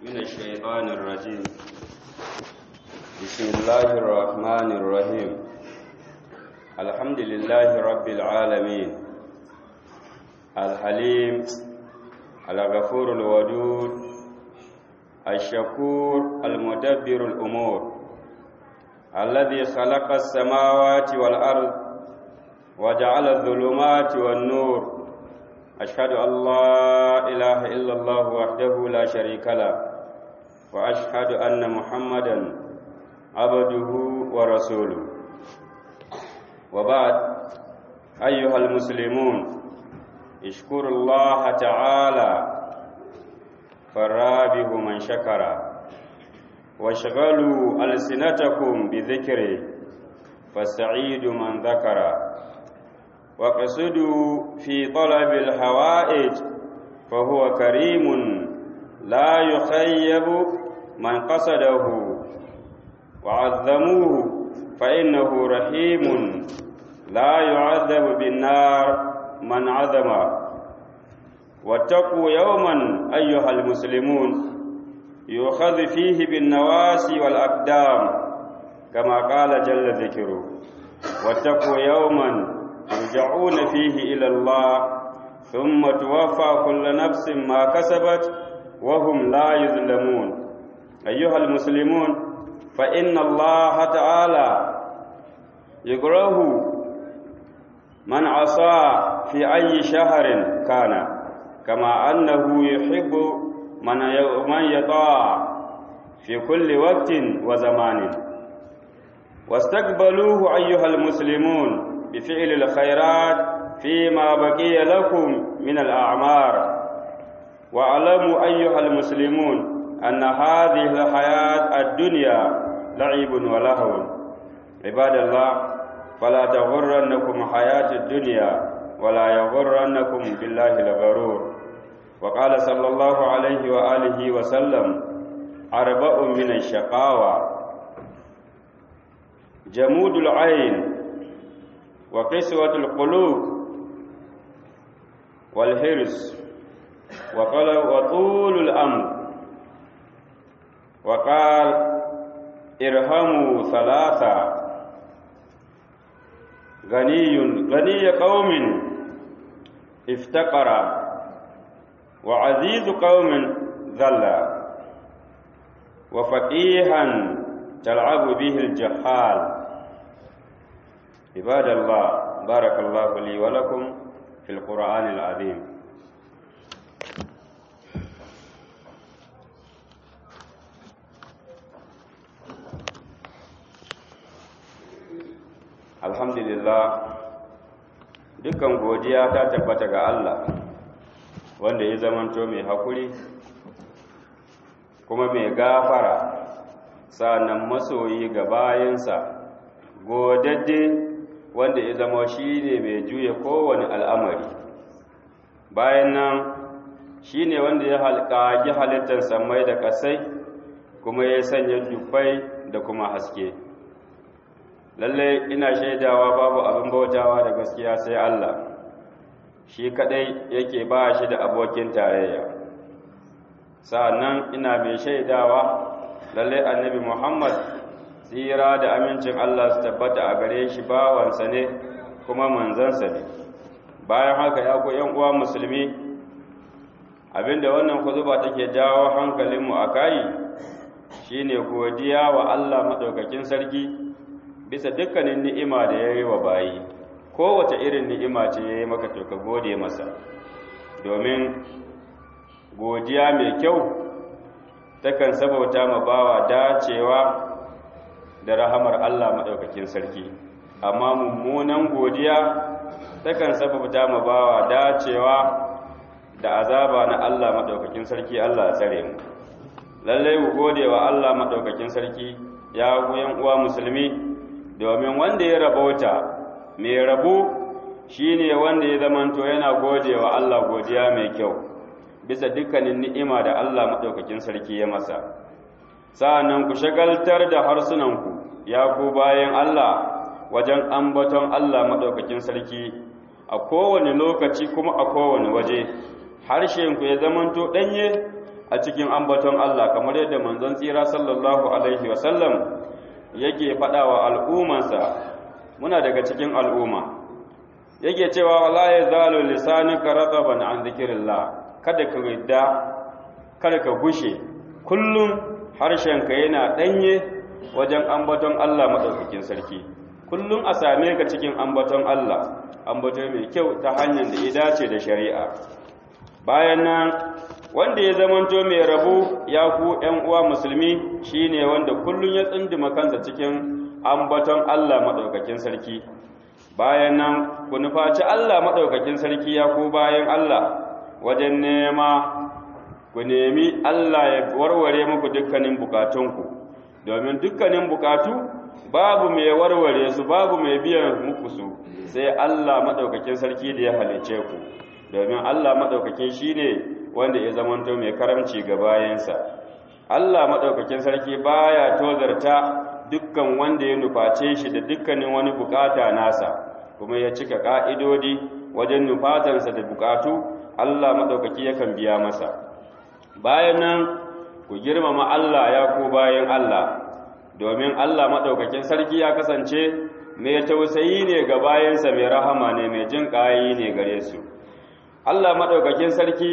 من الشيطان الرجيم بسم الله الرحمن الرحيم الحمد لله رب العالمين الحليم الغفور الودود الشكور المدبر الأمور الذي خلق السماوات والأرض وجعل الظلمات والنور أشهد أن لا إله إلا الله وحده لا شريك له وأشهد أن محمدا عبده ورسوله وبعد أيها المسلمون اشكروا الله تعالى فالرابح من شكر واشغلوا ألسنتكم بذكره فالسعيد من ذكر وقصدوا في طلب الحوائج فهو كريم لا يخيب من قصده وعظموه فإنه رحيم لا يعذب بالنار من عظم واتقوا يوما أيها المسلمون يؤخذ فيه بالنواسي والأقدام كما قال جل ذكره واتقوا يوما يرجعون فيه إلى الله ثم توفى كل نفس ما كسبت وهم لا يظلمون أيها المسلمون فإن الله تعالى يكره من عصى في أي شهر كان كما أنه يحب من من يطاع في كل وقت وزمان واستقبلوه أيها المسلمون بفعل الخيرات فيما بقي لكم من الأعمار واعلموا أيها المسلمون أن هذه الحياة الدنيا لعب ولهو عباد الله فلا تغرنكم حياة الدنيا ولا يغرنكم بالله الغرور وقال صلى الله عليه وآله وسلم أربع من الشقاوة جمود العين وقسوة القلوب والحرص وطول الأمر وقال ارهموا ثلاثة غني غني قوم افتقر وعزيز قوم ذل وفقيها تلعب به الجحال عباد الله بارك الله لي ولكم في القرآن العظيم alhamdulillah dukkan godiya ta tabbata ga Allah wanda ya zamanto mai hakuri kuma mai gafara sa'annan masoyi ga bayansa godadde wanda ya zama shi ne mai juya kowane al'amari bayan nan shi ne wanda ya halƙaƙi halittar samai da ƙasai kuma ya sanya dubbai da kuma haske lallai ina shaidawa babu abin bautawa da gaskiya sai Allah shi kadai yake ba shi da abokin tarayya sa'annan ina mai shaidawa lallai annabi Muhammad tsira da amincin Allah su tabbata a gare shi bawansa ne kuma manzansa ne bayan haka ya ku yan uwa musulmi abinda wannan kuzuba take jawo hankalinmu a kai shine godiya wa Allah madaukakin sarki bisa dukkanin ni'ima da ya yi wa bayi kowace irin ni'ima ce ya yi maka to ka gode masa domin godiya mai kyau takan sabauta ma bawa dacewa da rahamar Allah maɗaukakin sarki amma mummunan godiya takan sabauta ma bawa dacewa da azaba na Allah maɗaukakin sarki Allah tsare mu lallai ku gode wa Allah maɗaukakin sarki ya goyon uwa musulmi domin wanda ya rabauta mai rabo shine wanda ya zamanto yana gode wa Allah godiya mai kyau bisa dukkanin ni'ima da Allah maɗaukakin sarki ya masa sa'annan ku shagaltar da harsunanku ya ku bayan Allah wajen ambaton Allah maɗaukakin sarki a kowane lokaci kuma a kowane waje harshenku ya zamanto ɗanye a cikin ambaton Allah kamar yadda manzon tsira sallallahu alaihi wasallam yake faɗa wa al'ummansa muna daga cikin al'umma yake cewa wala ya zalo lisanuka raqaban an dhikrillah kada ka yadda kada ka gushe kullum harshenka yana danye wajen ambaton Allah madaukakin sarki kullum a same ka cikin ambaton Allah ambato mai kyau ta hanyar da ya dace da shari'a bayan nan wanda ya zamanto mai rabu ya ku ƴan uwa musulmi shine wanda kullum ya tsinduma kansa cikin ambaton Allah madaukakin sarki bayan nan ku nufaci Allah madaukakin sarki ya ku bayan Allah wajen nema ku nemi Allah ya warware muku dukkanin bukatunku domin dukkanin bukatu babu mai warware su babu mai biyan muku su sai Allah madaukakin sarki da ya halice ku domin Allah madaukakin shine wanda ya zamanto mai karamci ga bayansa Allah madaukakin sarki baya tozarta dukkan wanda ya nuface shi da dukkanin wani bukata nasa kuma ya cika ka'idodi wajen nufatansa da bukatu Allah madaukaki yakan biya masa bayan nan ku girmama Allah ya ku bayan Allah domin Allah maɗaukakin sarki ya kasance mai tausayi ne ga bayansa mai rahama ne mai jin ƙayi ne gare su Allah maɗaukakin sarki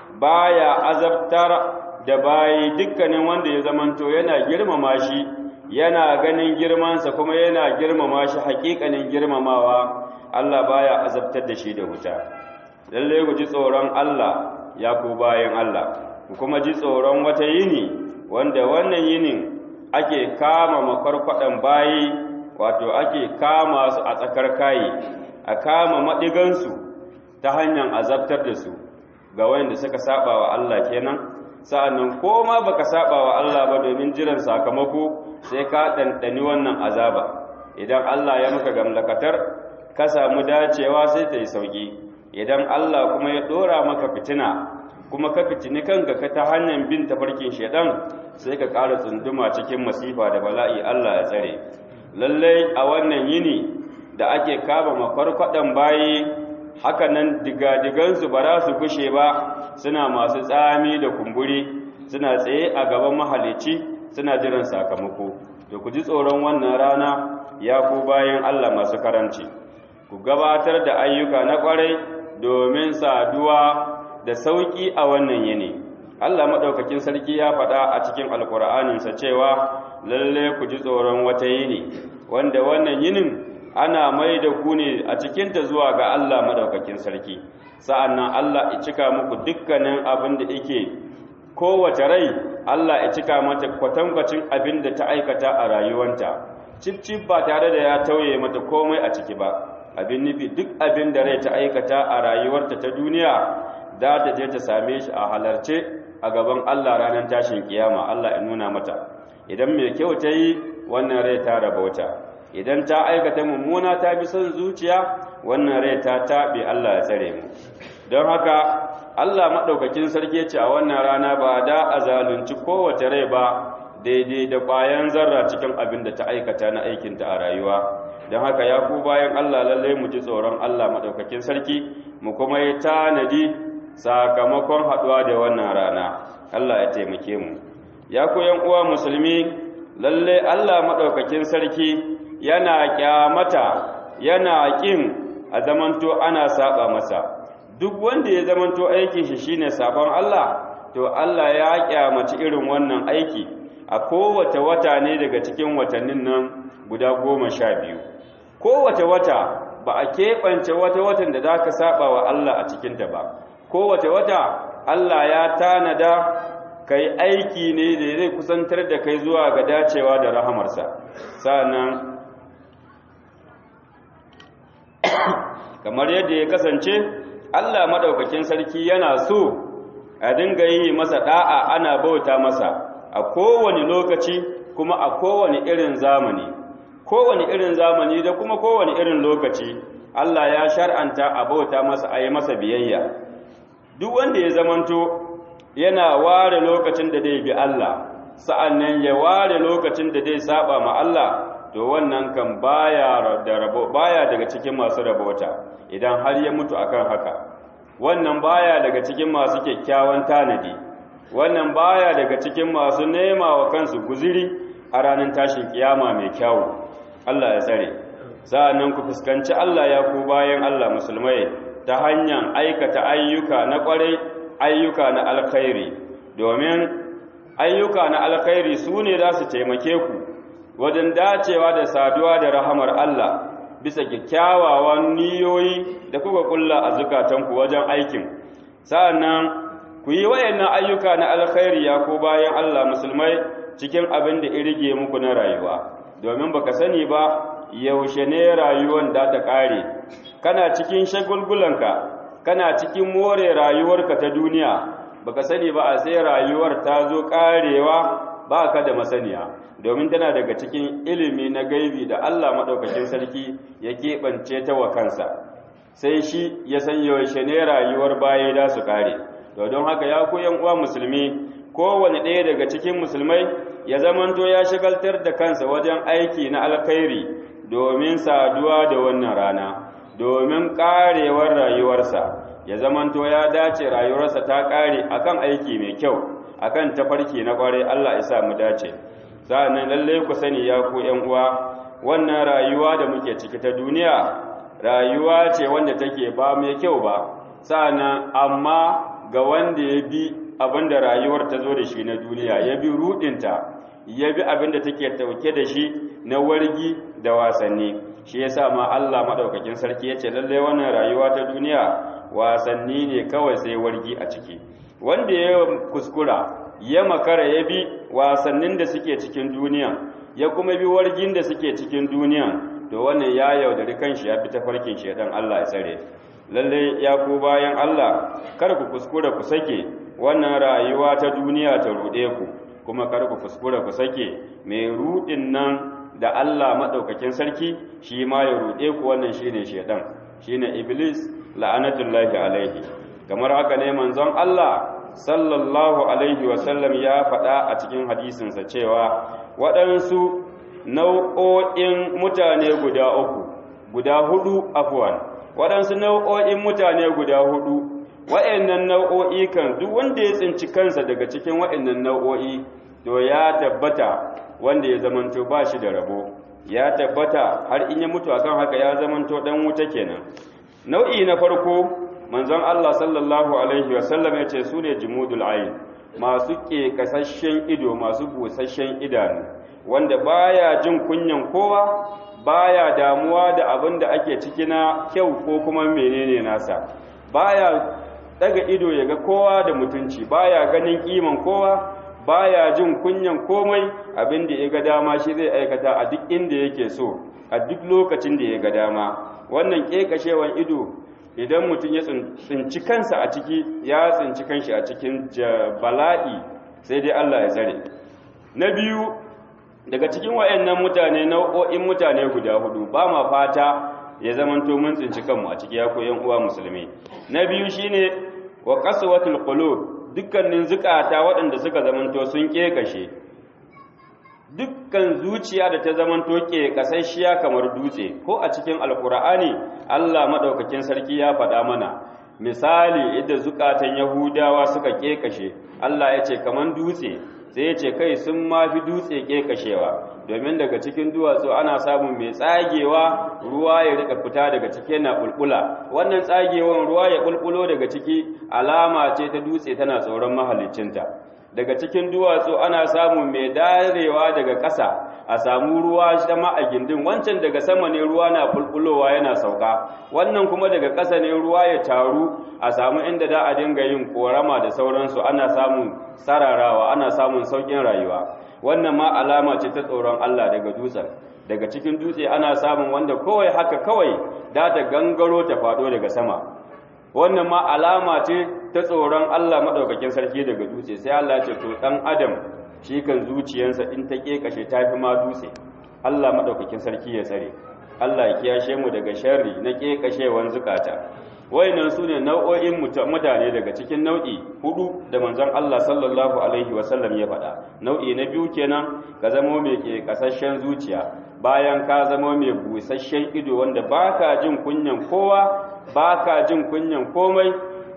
baya azabtar da bayi dukkanin wanda ya zamanto yana girmama shi yana ganin girmansa kuma yana girmama shi haƙiƙanin girmamawa Allah baya azabtar da shi da wuta lalle ku ji tsoron Allah ya ku bayan Allah ku kuma ji tsoron wata yini wanda wannan yinin ake kama makwarkwadan bayi wato ake kama su a tsakar kayi a kama maɗigansu ta hanyar azabtar da su ga wanda suka saba wa Allah kenan sa'annan ko ma baka saba wa Allah ba domin jiran sakamako sai ka ɗanɗani wannan azaba idan Allah ya muka gamlakatar ka samu dacewa sai ta yi sauƙi idan Allah kuma ya ɗora maka fitina kuma ka fitini kanka ka ta hanyar bin tafarkin shaidan sai ka ƙara tsunduma cikin masifa da bala'i Allah ya tsare lallai a wannan yini da ake kama makwarkwadan bayi haka nan digadigansu ba za su kushe ba suna masu tsami da kumburi suna tsaye a gaban mahalici suna jiran sakamako to ku ji tsoron wannan rana ya ku bayan Allah masu karanci ku gabatar da ayyuka na kwarai domin saduwa da sauki a wannan yini Allah madaukakin sarki ya faɗa a cikin alkur'aninsa cewa lalle ku ji tsoron wata yini wanda wannan yinin ana mai da ku ne a cikinta zuwa ga Allah madaukakin sarki sa'annan Allah ya cika muku dukkanin abin da yake kowace rai Allah ya cika mata kwatankwacin abin da ta aikata a rayuwanta cif ba tare da ya tauye mata komai a ciki ba abin nufi duk abin da rai ta aikata a rayuwarta ta duniya za ta je ta same shi a halarce a gaban Allah ranar tashin kiyama Allah ya nuna mata idan mai kyau ta yi wannan rai ta rabauta idan ta aikata mummuna ta bi son zuciya wannan rai ta taɓe Allah ya tsare mu don haka Allah maɗaukakin sarki ce a wannan rana ba da a zalunci kowace rai ba daidai da ƙwayan zarra cikin abin da ta aikata na aikinta a rayuwa don haka ya ku bayan Allah lallai mu ji tsoron Allah maɗaukakin sarki mu kuma yi tanadi sakamakon haɗuwa da wannan rana Allah ya taimake mu ya ku yan uwa musulmi lalle Allah maɗaukakin sarki yana kyamata yana ƙin a zamanto ana saba masa duk wanda ya zamanto aikin shi shine sabon Allah to Allah ya kyamaci irin wannan aiki a kowace wata ne daga cikin watannin nan guda goma sha biyu kowace wata ba a keɓance wata watan da za ka saba wa Allah a cikinta ba kowace wata Allah ya tanada kai aiki ne da zai kusantar da kai zuwa ga dacewa da rahamarsa sa'annan kamar yadda ya kasance Allah madaukakin sarki yana so a dinga yi masa da'a ana bauta masa a kowane lokaci kuma a kowane irin zamani kowane irin zamani da kuma kowane irin lokaci Allah ya shar'anta a bauta masa a yi masa biyayya duk wanda ya zamanto yana ware lokacin da zai bi Allah sa'annan ya ware lokacin da zai saba ma Allah to wannan kan baya da rabo baya daga cikin masu rabota idan har ya mutu akan haka wannan baya daga cikin masu kyakkyawan tanadi wannan baya daga cikin masu nema wa kansu guziri a ranar tashin kiyama mai kyawu Allah ya tsare sa'annan ku fuskanci Allah ya ku bayan Allah musulmai ta hanyar aikata ayyuka na kwarai ayyuka na alkhairi domin ayyuka na alkhairi su ne za su taimake ku wajen dacewa da saduwa da rahamar Allah bisa kyakkyawawan niyoyi da kuka kulla a zukatanku wajen aikin sa'annan ku yi wayannan ayyuka na alkhairi ya ko bayan Allah musulmai cikin abin da irige muku na rayuwa domin baka sani ba yaushe ne rayuwar da ta kare kana cikin shagulgulanka kana cikin more rayuwarka ta duniya baka sani ba a sai rayuwar ta zo karewa ba ka da masaniya domin tana daga cikin ilimi na gaibi da Allah maɗaukakin sarki ya keɓance ta wa kansa sai shi ya san yaushe ne rayuwar baya da su kare to don haka ya ku uwa musulmi kowane ɗaya daga cikin musulmai ya zamanto ya shigaltar da kansa wajen aiki na alkhairi domin saduwa da wannan rana domin karewar rayuwarsa ya zamanto ya dace rayuwarsa ta kare akan aiki mai kyau akan tafarki na kware Allah ya sa mu dace sa'annan lalle ku sani ya ku ƴan uwa wannan rayuwa da muke ciki ta duniya rayuwa ce wanda take ba mai kyau ba sa'annan amma ga wanda ya bi abinda rayuwar ta zo da shi na duniya ya bi rudinta ya bi abinda take tauke da shi na wargi da wasanni shi yasa ma Allah madaukakin sarki yace lalle wannan rayuwa ta duniya wasanni ne kawai sai wargi a ciki wanda ya kuskura ya makara ya bi wasannin da suke cikin duniya ya kuma bi wargin da suke cikin duniya to wannan ya yaudari kanshi ya fi tafarkin shedan Allah ya tsare lalle ya ku bayan Allah kar ku kuskura ku sake wannan rayuwa ta duniya ta rude ku kuma kar ku kuskura ku sake mai rudin nan da Allah madaukakin sarki shi ma ya rude ku wannan shine shedan shine iblis la'anatullahi alaihi kamar haka ne manzon Allah sallallahu alaihi wasallam ya faɗa a cikin hadisinsa cewa waɗansu nau'o'in mutane guda uku guda hudu afwan waɗansu nau'o'in mutane guda hudu wa'annan nau'o'i kan duk wanda ya tsinci kansa daga cikin wa'annan nau'o'i to ya tabbata wanda ya zamanto ba shi da rabo ya tabbata har in ya mutu akan haka ya zamanto dan wuta kenan nau'i na farko manzon Allah sallallahu alaihi wasallam ya ce su ne jimudul ayin masu ƙeƙasashen ido masu busasshen idanu wanda baya jin kunyan kowa baya damuwa da abin da ake ciki na kyau ko kuma menene nasa baya daga ido ya ga kowa da mutunci baya ganin kiman kowa baya jin kunyan komai abin da ya ga dama shi zai aikata a duk inda yake so a duk lokacin da ya ga dama wannan ƙeƙashewan ido idan mutum ya tsinci kansa a ciki ya tsinci kanshi a cikin bala'i sai dai Allah ya tsare na biyu daga cikin wayannan mutane nau'o'in mutane guda hudu ba ma fata ya zamanto mun tsinci kanmu a ciki ya koyan uwa musulmi na biyu shine wa qaswatul qulub dukkanin zukata waɗanda suka zamanto sun kekashe dukkan zuciya da ta zamanto ke kasashiya kamar dutse ko a cikin alkur'ani Allah madaukakin sarki ya faɗa mana misali yadda zukatan yahudawa suka kekashe Allah ya ce kamar dutse sai ya ce kai sun mafi dutse kekashewa domin daga cikin duwatsu ana samun mai tsagewa ruwa ya rika fita daga ciki yana bulbula wannan tsagewan ruwa ya bulbulo daga ciki alama ce ta dutse tana tsoron mahaliccinta daga cikin duwatsu ana samun mai darewa daga ƙasa a samu ruwa sama a gindin wancan daga sama ne ruwa na bulbulowa yana sauka wannan kuma daga ƙasa ne ruwa ya taru a samu inda da a dinga yin korama da sauransu ana samun sararawa ana samun sauƙin rayuwa wannan ma alama ce ta tsoron Allah daga dutsen daga cikin dutse ana samun wanda kawai haka kawai da ta gangaro ta faɗo daga sama wannan ma alama ce ta tsoron Allah maɗaukakin sarki daga dutse sai Allah ce to ɗan adam shi kan zuciyarsa in ta ƙeƙashe ta fi ma dutse Allah maɗaukakin sarki ya tsare Allah ya kiyashe mu daga sharri na ƙeƙashewan zukata wayannan su ne nau'o'in mutane daga cikin nau'i hudu da manzon Allah sallallahu alaihi wasallam ya faɗa nau'i na biyu kenan ka zamo mai ƙeƙasashen zuciya bayan ka zamo mai busasshen ido wanda baka jin kunyan kowa ba ka jin kunyan komai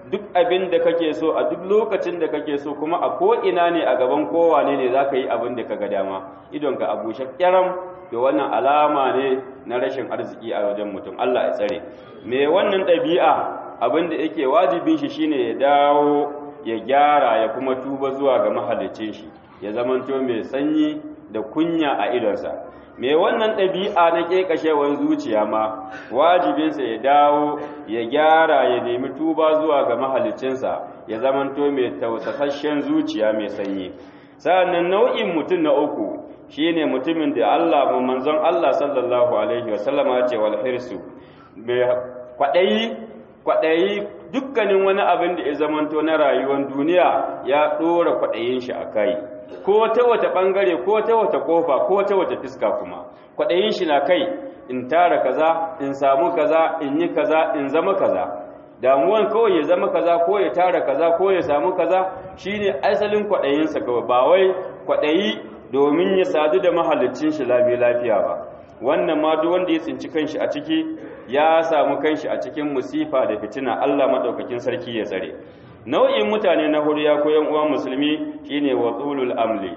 duk abin da kake so a duk lokacin da kake so kuma a ko ina ne a gaban kowane ne zaka yi abin da kaga dama idon ka abu shakkaram to wannan alama ne na rashin arziki a wajen mutum Allah ya tsare me wannan ɗabi'a abin da yake wajibin shi shine ya dawo ya gyara ya kuma tuba zuwa ga mahallicin shi ya zamanto mai sanyi da kunya a idonsa me wannan ɗabi'a na ƙeƙashewar zuciya ma wajibinsa ya dawo ya gyara ya nemi tuba zuwa ga mahaliccinsa ya zamanto mai tausasasshen zuciya mai sanyi sa'annan nau'in mutum na uku shine mutumin da Allah manzon Allah sallallahu alaihi wasallama ce wal hirsu mai kwaɗayi kwaɗayi dukkanin wani abin da ya zamanto na rayuwar duniya ya ɗora kwaɗayin shi a kai ko ta wata ɓangare ko ta wata ƙofa ko ta wata fiska kuma kwaɗayin shi na kai in tara kaza in samu kaza in yi kaza in zama kaza damuwan kawai ya zama kaza ko ya tara kaza ko ya samu kaza shine asalin kwaɗayinsa kawai ba wai kwaɗayi domin ya sadu da mahalicin shi lafiya ba wannan ma duk wanda ya tsinci kanshi a ciki ya samu kanshi a cikin musifa da fitina Allah madaukakin sarki ya tsare nau'in mutane na hudu ya koyan uwan musulmi shine watsulul amli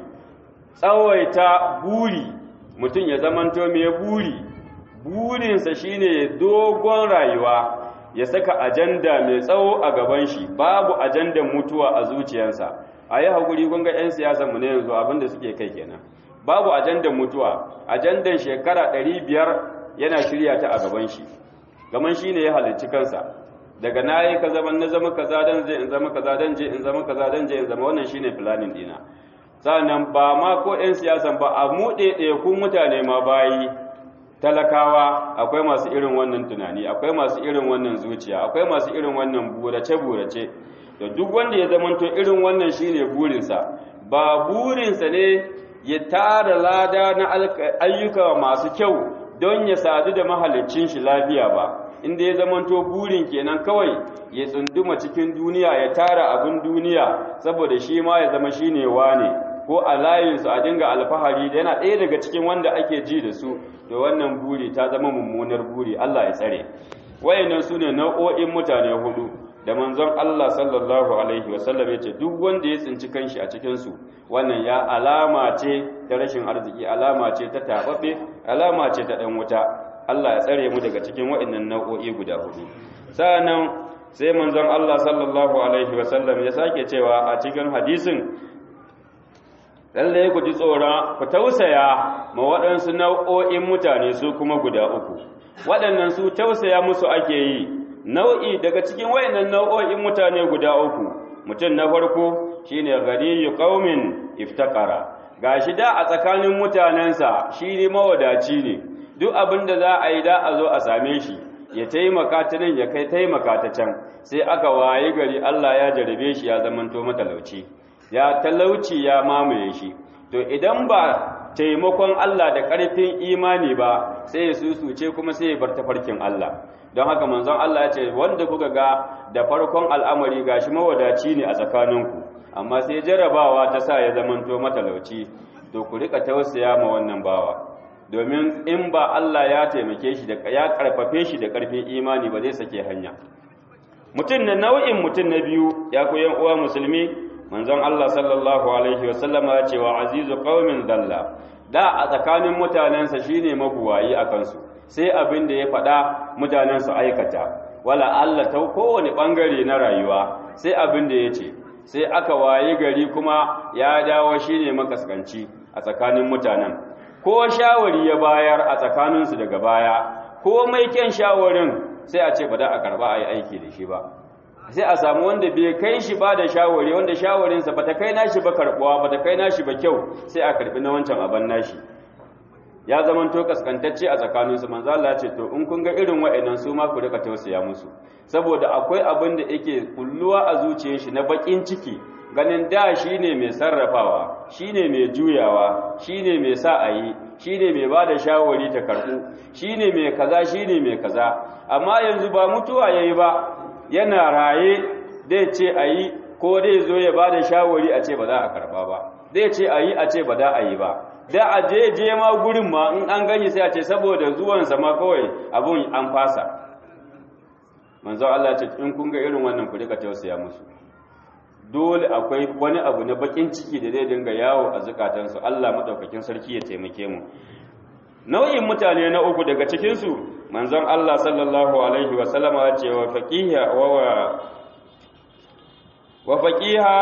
tsawaita buri mutum ya zamanto mai buri burinsa shine dogon rayuwa ya saka ajanda mai tsawo a gaban shi babu ajandan mutuwa a zuciyarsa a yi haƙuri kun ga 'yan siyasa mu ne yanzu abinda suke kai kenan babu ajandan mutuwa ajandan shekara 500 yana shirya ta a gaban shi gaman shi ne ya halicci kansa daga na yi ka zama na zama kaza dan je in zama kaza dan je in zama kaza dan je in zama wannan shine planning dina sannan ba ma ko 'yan siyasan ba a mu kun mutane ma bayi talakawa akwai masu irin wannan tunani akwai masu irin wannan zuciya akwai masu irin wannan burace-burace da duk wanda ya zamanto irin wannan shine burinsa ba burinsa ne ya tara lada na ayyuka masu kyau don ya sadu da mahalicin shi lafiya ba inda ya zamanto burin kenan kawai ya tsunduma cikin duniya ya tara abin duniya saboda shi ma ya zama shine wane ko a layinsu a dinga alfahari da yana ɗaya daga cikin wanda ake ji da su to wannan buri ta zama mummunar buri Allah ya tsare wayannan su ne nau'o'in mutane hudu da manzon Allah sallallahu alaihi wasallam ya ce duk wanda ya tsinci kanshi a cikin su wannan ya alama ce ta rashin arziki alama ce ta tababbe alama ce ta dan wuta Allah ya tsare mu daga cikin wayannan nau'o'i guda hudu sa'annan sai manzon Allah sallallahu alaihi wasallam ya sake cewa a cikin hadisin lalle ku ji tsoron ku tausaya ma waɗansu nau'o'in mutane su kuma guda uku waɗannan su tausaya musu ake yi nau'i daga cikin wayannan nau'o'in mutane guda uku mutum na farko shine ghaniyu qaumin iftaqara gashi da a tsakanin mutanensa shi ne mawadaci ne duk abin da za a yi da a zo a same shi ya taimaka ta nan ya kai taimaka ta can sai aka waye gari Allah ya jarabe shi ya zamanto matalauci ya talauci ya mamaye shi to idan ba taimakon Allah da ƙarfin imani ba sai ya susuce kuma sai ya bar tafarkin Allah don haka manzon Allah ya ce wanda kuka ga da farkon al'amari gashi mawadaci ne a tsakaninku amma sai jarabawa ta sa ya zamanto matalauci to ku rika tausaya ma wannan bawa domin in ba Allah ya taimake shi da ya karfafe shi da ƙarfin imani ba zai sake hanya mutum na nau'in mutum na biyu ya koyan uwa musulmi manzon Allah sallallahu alaihi wasallama ya ce wa azizu qaumin dalla da a tsakanin mutanensa shine mabuwayi a kansu sai abin da ya faɗa mutanen su aikata wala Allah ta kowane bangare na rayuwa sai abin da ya ce sai aka wayi gari kuma ya dawo shine makaskanci a tsakanin mutanen ko shawari ya bayar a tsakaninsu daga baya ko mai kyan shawarin sai a ce ba da a karba a yi aiki da shi ba sai a samu wanda bai kai shi ba da shawari wanda shawarinsa ba ta kai nashi ba karbuwa ba ta kai nashi ba kyau sai a karbi na wancan aban nashi ya zaman to kaskantacce a tsakaninsu manzo Allah ce to in kun ga irin wa'annan su ma ku rika tausaya musu saboda akwai abin da yake kulluwa a zuciyar shi na bakin ciki ganin da shine mai sarrafawa shine mai juyawa shine mai sa a yi shine mai ba da shawari ta karbu shine mai kaza shine mai kaza amma yanzu ba mutuwa yayi ba yana raye dai ce a yi ko dai zo ya ba da shawari a ce ba za a karba ba dai ce a yi a ce ba za a yi ba da a je je ma gurin ma in an gani sai a ce saboda zuwansa ma kawai abun an fasa manzo Allah ce in kun ga irin wannan ku rika tausaya musu dole akwai wani abu na bakin ciki da zai dinga yawo a zukatansu Allah madaukakin sarki ya taimake mu nau'in mutane na uku daga cikin su manzon Allah sallallahu alaihi wa sallama ya ce wa faqiha wa wa faqiha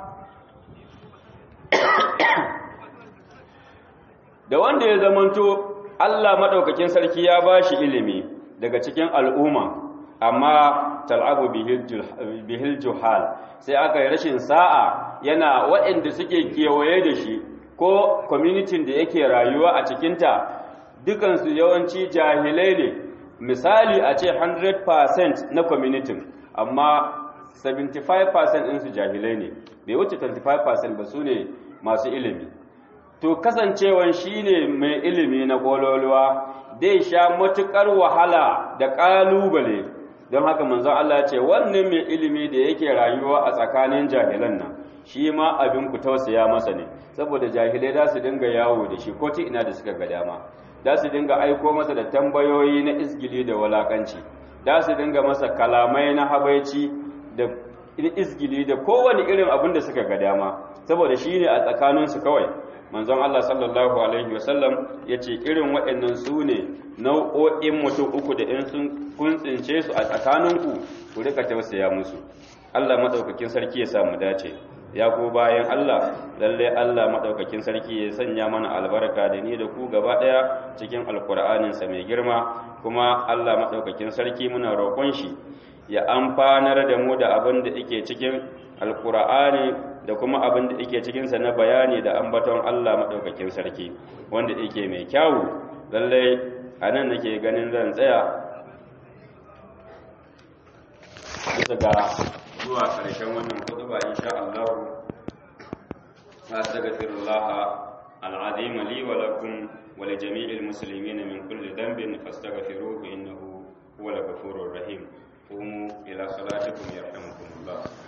da wanda ya zamanto Allah madaukakin sarki ya bashi ilimi daga cikin al'umma amma tal'abu bihil juhal sai aka yi rashin sa'a yana waɗanda suke kewaye da shi ko kwamitin da yake rayuwa a cikinta dukansu yawanci jahilai ne misali a ce 100% na kwamitin amma 75% ɗinsu jahilai ne bai wuce 25% ba su ne masu ilimi to kasancewan shi ne mai ilimi na ƙololuwa dai sha matuƙar wahala da ƙalubale don haka manzon Allah ce wannan mai ilimi da yake rayuwa a tsakanin jahilan nan shi ma abin ku tausaya masa ne saboda jahilai za su dinga yawo da shi ko ta ina da suka ga dama za su dinga aiko masa da tambayoyi na isgili da walakanci za su dinga masa kalamai na habaici da isgili da kowane irin abin da suka ga dama saboda shi ne a tsakaninsu kawai manzon Allah sallallahu alaihi wasallam ya ce irin waɗannan su ne nau'o'in mutum uku da in sun kuntsince su a tsakaninku ku rika tausaya musu Allah madaukakin sarki ya samu dace ya ku bayan Allah lalle Allah madaukakin sarki ya sanya mana albarka da ni da ku gaba daya cikin alkur'anin sa mai girma kuma Allah madaukakin sarki muna roƙon shi ya amfanar da mu da abin da yake cikin alkur'ani da kuma abin da yake cikinsa na bayani da ambaton Allah maɗaukakin sarki wanda yake mai kyawu lallai a nan nake ganin zan tsaya bisa ga zuwa ƙarshen wannan kutuba insha Allah astaghfirullah al'azim li wa lakum wa li jami'il muslimin min kulli dhanbin fastaghfiruhu innahu huwal ghafurur rahim قوموا إلى صلاتكم يرحمكم الله